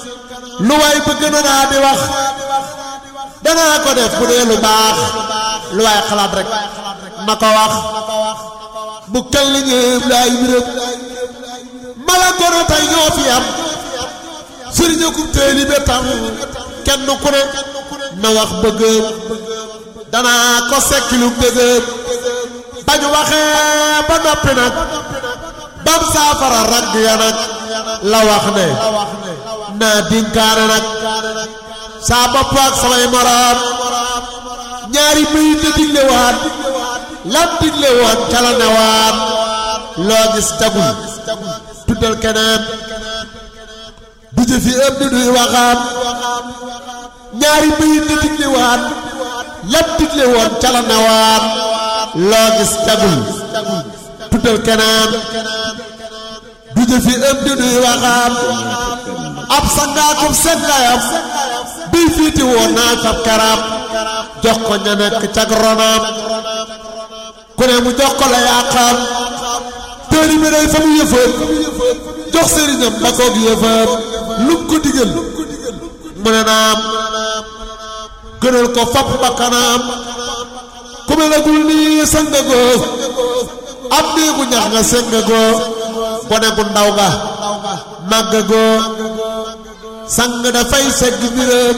lu waay bëgg na naa di wax danaa ko def bu dee lu baax lu waay xalaat rek na ko wax bu kel li ñëpp laay mbiram mala gono tey ñoo fi am sëriñ akum taalibe tam kenn ku ne na wax bëggam danaa ko sekkilu bëggam bañu waxee ba noppi nag bam saafara ragg ya nag la wax ne naa dinkaane nag saa bopp ak samay moroom ñaari bayit la digle waat lam digle woon ca la ne waat loo gis tagul tuddal keneen du jëfi ëpp di duy waxaam ñaari bayit la digle waat lam digle woon ca la ne waat loo gis tagul tuddal keneen du jëfi ëpp di duy waxaam ab sangaakum sengayam bii fiiti woon naa fab karam jox ko ña nekk cag ronaam ku ne mu jox ko la yàqam tëri bi day fa mu yëfam jox sëriñam ba koog yëfam lum ko digal mu ne naam gënal ko fab bakkanaam ku me nagul nii sangagoo ab néegu ñax nga sengagoo gone gu ndaw nga màggagoo sang dafay segg mbiram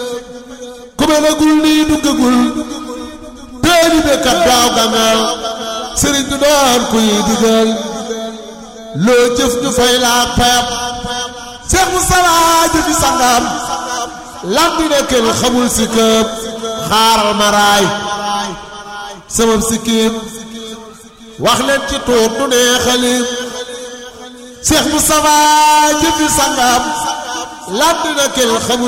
ku me nagul nii duggagul teeli be kat daaw gangal sëriñ du doon kuy digal loo jëf ñu fay laa payam seex mu salaa jëfi sangam lambi ne kenn xamul si këp xaaral ma raay sama sikkim wax leen ci tuut du neexalim seex mu salaa jëfi sangam lambi ne kenn xamul